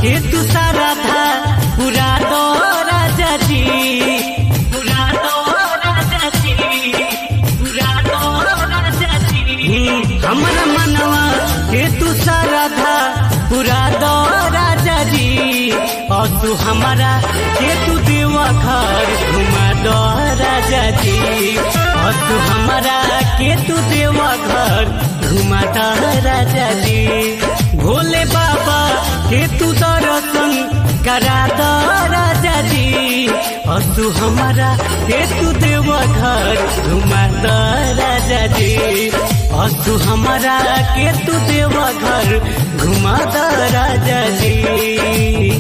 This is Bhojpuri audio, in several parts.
के तू सारा था पूरा दो राजा जी पूरा दो राजा जी पूरा दो राजा जी हमर मनवा के तू सारा था पूरा दो राजा जी और तू हमारा के तू देवा घर घुमा दो राजा जी और तू हमारा के तू देवा घर घुमा दो राजा जी भोले बाबा के तू दर्शन करा दो राजा जी और तू हमारा के तू देवा घर घुमा दो राजा जी और तू हमारा के तू देवा घर घुमा दो राजा जी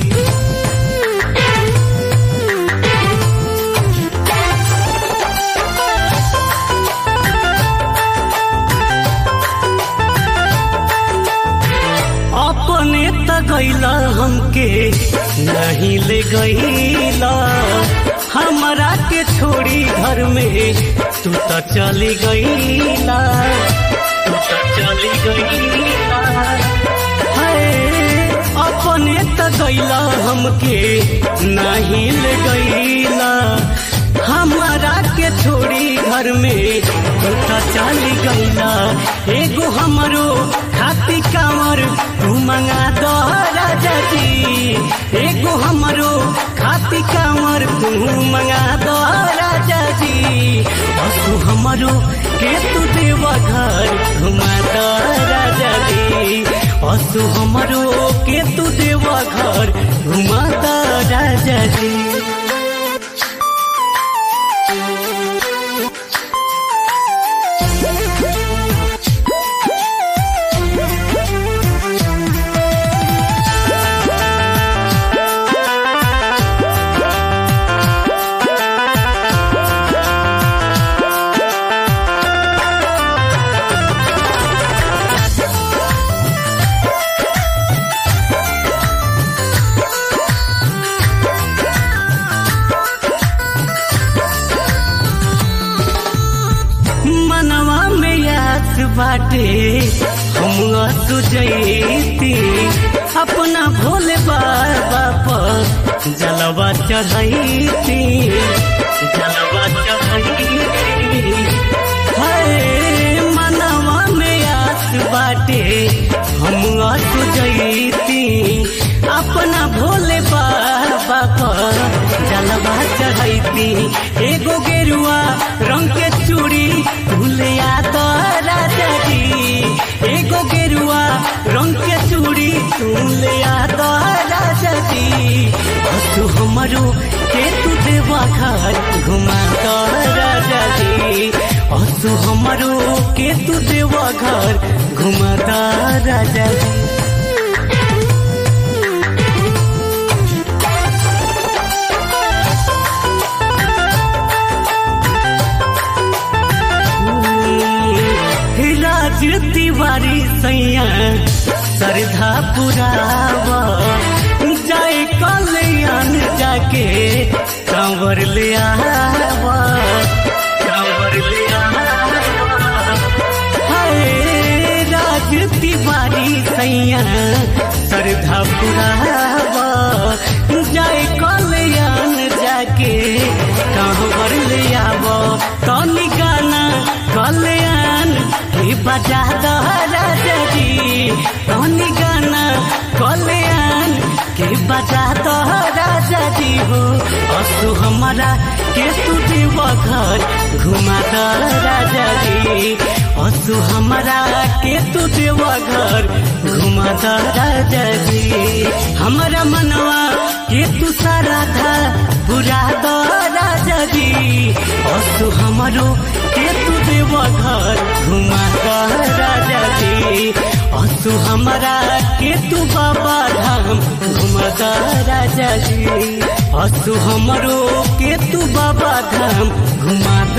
अपने त गैला हमके नहीं ले गैला हमरा के छोड़ी घर में तू त चली गैला तू त चली गैला हाय अपने त गैला हमके नहीं ले गैला हमारा के छोड़ी घर में तू त चली गैला एगो हमरो खाती कांवर तू मंगा दो राजा जी एगो हमरो खाती कांवर तू मंगा दो राजा जी और तू हमरो के तू देवा घर घुमा दो राजा जी और तू हमरो के तू देवा घर घुमा दो राजा जी मनवा में याद बाटे हम सुजैती अपना भोले बाबा पर जलवा चढ़ैती जलवा चढ़ैती हाय मनवा में याद बाटे हम सुजैती अपना भोले बाबा पर जलवा चढ़ैती एगो गेरुआ रंग के चूड़ी भूलिया तो राजा जी एगो गेरुआ रंग के चूड़ी भूलिया तो राजा जी और तू हमारो के तू देवा घर घुमा तो राजा जी और तू हमारो के तू देवा घर घुमा तो राजा जी राज तिवारी सैया श्रद्धा पुरावा जाए कल्याण जाके कांवर ले आवा कांवर ले आवा हाय राज तिवारी सैया श्रद्धा पुरावा जाए कल्याण जाके कांवर ले आवा तनी गाना कल्याण के बजा दो राजा जी तनी गाना कल्याण के बजा दो राजा जी हो असु हमारा के तू देव घर घुमा दो राजा जी असु हमारा के तू देव घर घुमा दो राजा जी हमारा मनवा के तू सारा था बुरा दो राजा जी असु हमारो के तू देव घर घुमा दो राजा जी असु हमारा के तू बाबा धाम घुमा दो राजा जी असु हमरो के तू बाबा धाम घुमा